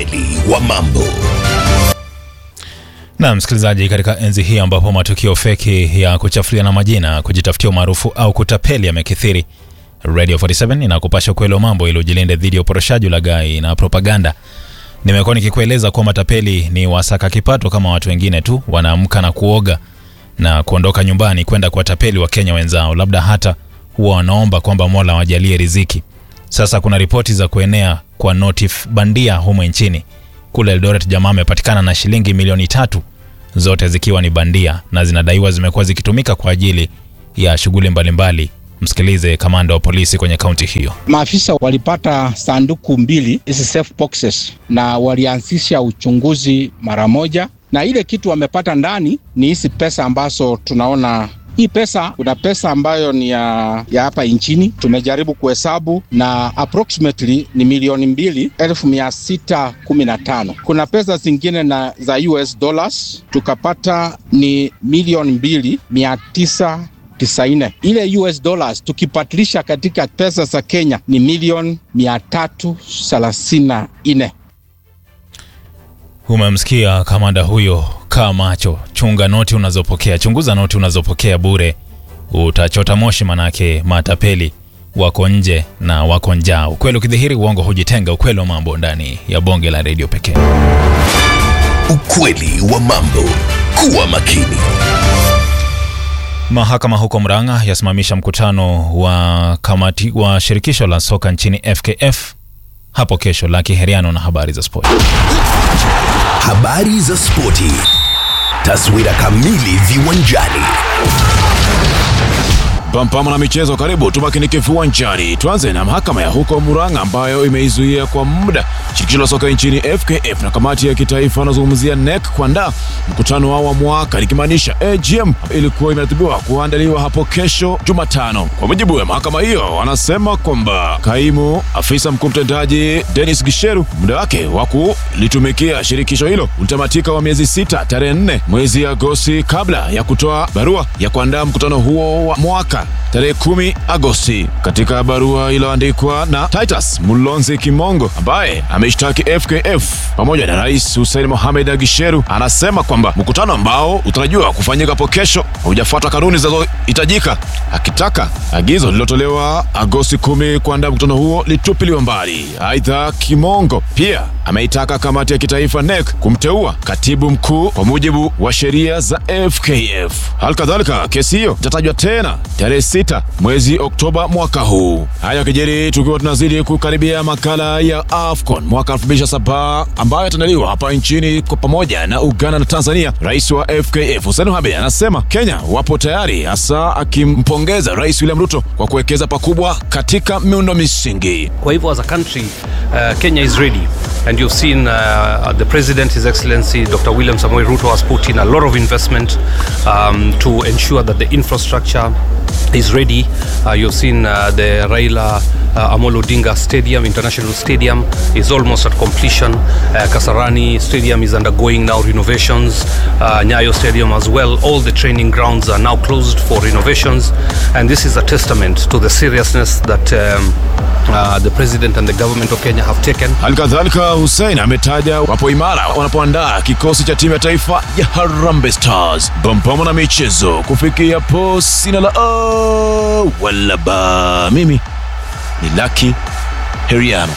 Ukweli wa mambo. Na msikilizaji, katika enzi hii ambapo matukio feki ya kuchafuliana majina, kujitafutia umaarufu au kutapeli yamekithiri, Radio 47 inakupasha ukweli wa mambo ili ujilinde dhidi ya uporoshaji, ulaghai na propaganda. Nimekuwa nikikueleza kuwa matapeli ni wasaka kipato kama watu wengine tu, wanaamka na kuoga na kuondoka nyumbani kwenda kuwatapeli Wakenya wenzao, labda hata huwa wanaomba kwamba Mola wajalie riziki. Sasa kuna ripoti za kuenea kwa noti bandia humo nchini. Kule Eldoret jamaa amepatikana na shilingi milioni tatu, zote zikiwa ni bandia na zinadaiwa zimekuwa zikitumika kwa ajili ya shughuli mbalimbali. Msikilize kamanda wa polisi kwenye kaunti hiyo. Maafisa walipata sanduku mbili hizi safe boxes na walianzisha uchunguzi mara moja, na ile kitu wamepata ndani ni hizi pesa ambazo tunaona hii pesa, kuna pesa ambayo ni ya, ya hapa nchini tumejaribu kuhesabu na approximately ni milioni mbili elfu mia sita kumi na tano. Kuna pesa zingine na za US dollars tukapata ni milioni mbili mia tisa tisaini. Ile US dollars tukipatilisha katika pesa za Kenya ni milioni mia tatu thelathini na nne. Umemsikia kamanda huyo. Kaa macho, chunga noti unazopokea, chunguza noti unazopokea bure, utachota moshi, manake matapeli wako nje na wako njaa. Ukweli ukidhihiri, uongo hujitenga. Ukweli wa mambo ndani ya bonge la redio pekee. Ukweli wa mambo. Kuwa makini. Mahakama huko Murang'a yasimamisha mkutano wa kamati wa shirikisho la soka nchini FKF hapo kesho. Laki Heriano na habari za spoti. Habari za spoti. Taswira kamili viwanjani. Pampama na michezo, karibu tumakinike viwanjani. Tuanze na mahakama ya huko Murang'a ambayo imeizuia kwa muda shirikisho la soka nchini FKF na kamati ya kitaifa anazungumzia NEC kuandaa mkutano wao wa mwaka likimaanisha AGM ilikuwa imeratibiwa kuandaliwa hapo kesho Jumatano. Kwa mujibu wa mahakama hiyo, wanasema kwamba kaimu afisa mkuu mtendaji Dennis Gisheru muda wake wa kulitumikia shirikisho hilo ulitamatika wa miezi sita tarehe nne mwezi Agosti kabla ya kutoa barua ya kuandaa mkutano huo wa mwaka tarehe kumi Agosti. Katika barua iliyoandikwa na Titus Mulonzi Kimongo ambaye ameshtaki FKF pamoja na Rais Hussein Mohamed Agisheru, anasema kwamba mkutano ambao utarajiwa kufanyika hapo kesho haujafuata kanuni zinazohitajika, akitaka agizo lililotolewa Agosti kumi kuandaa mkutano huo litupiliwa mbali. Aidha, Kimongo pia ameitaka kamati ya kitaifa NEC kumteua katibu mkuu kwa mujibu wa sheria za FKF. Halikadhalika, kesi hiyo itatajwa tena tarehe sita mwezi Oktoba mwaka huu. Haya kijeri tukiwa tunazidi kukaribia makala ya AFCON mwaka 2027 ambayo yataandaliwa hapa nchini kwa pamoja na Uganda na Tanzania. Rais wa FKF Hussein Mohamed anasema Kenya wapo tayari, hasa akimpongeza Rais William Ruto kwa kuwekeza pakubwa katika miundo misingi. Kwa hivyo as a country uh, Kenya is ready and you've seen uh, the president his excellency Dr. William Samoei Ruto has put in a lot of investment um, to ensure that the infrastructure is ready uh, you've seen uh, the Raila uh, Amolo Odinga Stadium International Stadium is almost at completion uh, Kasarani Stadium is undergoing now renovations uh, Nyayo Stadium as well all the training grounds are now closed for renovations and this is a testament to the seriousness that um, uh, the president and the government of Kenya have taken Halikadhalika, Hussein ametaja wapo imara wanapoandaa kikosi cha timu ya taifa ya Harambee Stars. Pampama na michezo kufikia po sina la oh, wala ba. Mimi ni Lucky Heriano.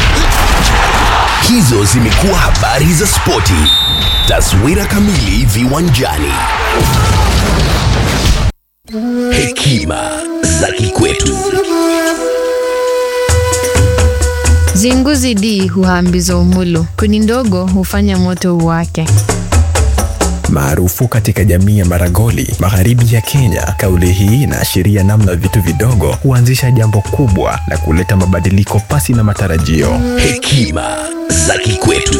Hizo zimekuwa habari za spoti. Taswira kamili viwanjani. Hekima za kikwetu. Zinguzi D huhambiza umulu, kuni ndogo hufanya moto uwake. maarufu katika jamii ya Maragoli magharibi ya Kenya. Kauli hii inaashiria namna vitu vidogo huanzisha jambo kubwa na kuleta mabadiliko pasi na matarajio. Hekima za kikwetu.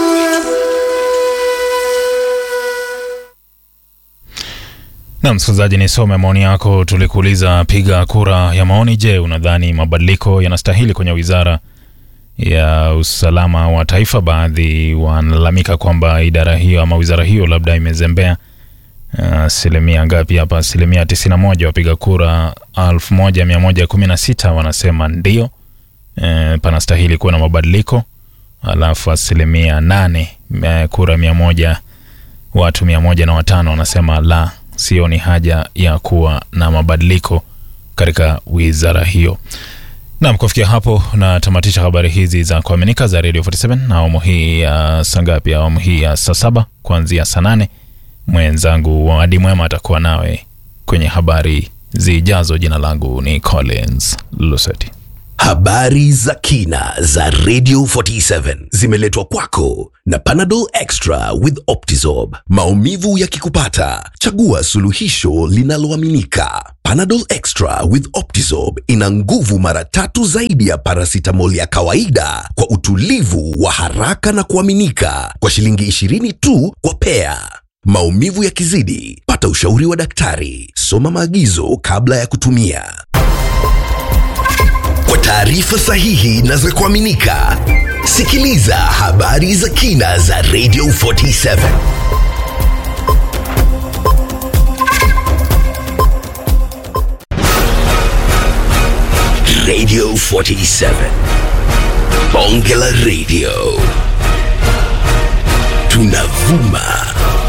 Na msikilizaji, nisome maoni yako. Tulikuuliza piga kura ya maoni. Je, unadhani mabadiliko yanastahili kwenye wizara ya usalama wa taifa? Baadhi wanalalamika kwamba idara hiyo ama wizara hiyo labda imezembea. Asilimia ngapi hapa? Asilimia 91 wapiga kura 1116 wanasema ndio, e, panastahili kuwa na mabadiliko. alafu asilimia nane eh, kura mia moja watu mia moja na watano wanasema la, sioni haja ya kuwa na mabadiliko katika wizara hiyo. Nam, kufikia hapo natamatisha habari hizi za kuaminika za Radio 47 na awamu hii ya saa ngapi? Awamu hii ya saa saba kuanzia saa nane. Mwenzangu Wadi Mwema atakuwa nawe kwenye habari zijazo. Jina langu ni Collins Luseti. Habari za kina za Radio 47 zimeletwa kwako na Panadol Extra with Optizorb. Maumivu yakikupata, chagua suluhisho linaloaminika. Panadol Extra with Optizorb ina nguvu mara tatu zaidi ya paracetamol ya kawaida kwa utulivu wa haraka na kuaminika kwa shilingi 20 tu kwa pea. Maumivu yakizidi, pata ushauri wa daktari. Soma maagizo kabla ya kutumia. Kwa taarifa sahihi na za kuaminika, sikiliza habari za kina za Radio 47. Radio 47. Bonge la Radio. Tunavuma